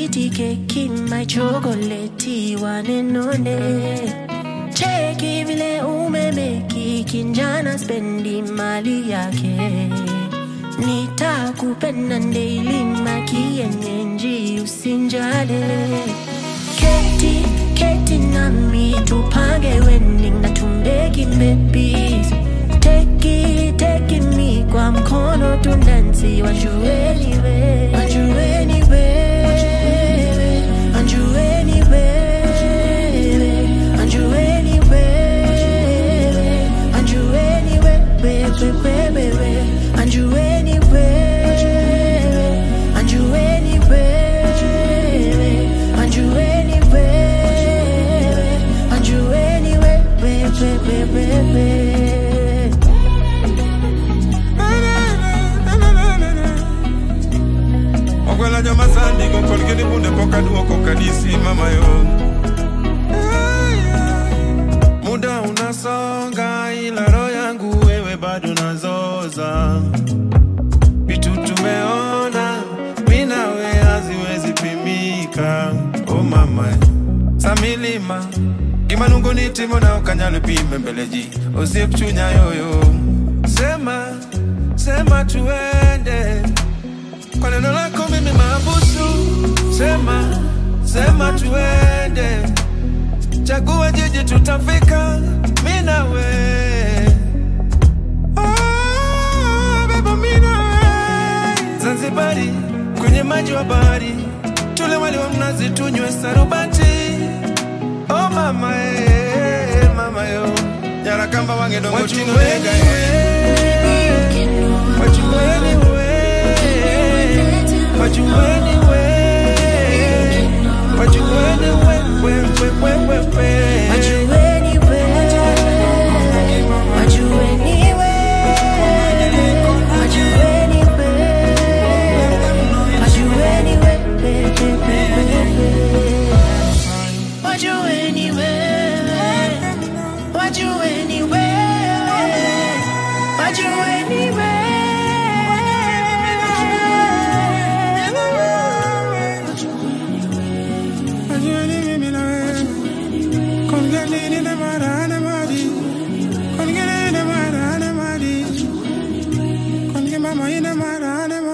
sweetie keki my chocolate wanenone cheki vile umemeki kinjana spendi mali yake nitakupenda daily makienyenji usinjale keti keti nami tupange wedding na tumbeki babies teki teki mi kwa mkono tundansi wajueni we wajueni wewe wajueni wewe wajueni wewe wajueni wewe wewe wajueni wewe wajueni wewe wajueni wewe wajueni wewe wewe okwela joma sandi go kolgeni bunde poka duoko kanisi mama yo muda unasonga ila roho yangu wewe bado nazoza vitu tumeona minawe haziwezi pimika o mama samilima gimanungu nitimo na okanyalo pime mbeleji osiep chunya yoyo sema sema tuende kwa neno lako mimi mabusu sema sema tuende chagua jiji tutafika mi nawe Ah, beba mi nawe zanzibari kwenye maji wa bahari tule wali wa mnazi tunywe sarubati oh mama eh, mama yo nyarakamba wange dongo chino nega wachuweni we wachuweni we wachuweni we we we we we we Wajueni we, wajueni we, wajueni we, wajueni we, wajueni we, wajueni we, wajueni we. wachuweni mimi na wewe kongeni na marana madi kongeni na marana madi konge mama ina marana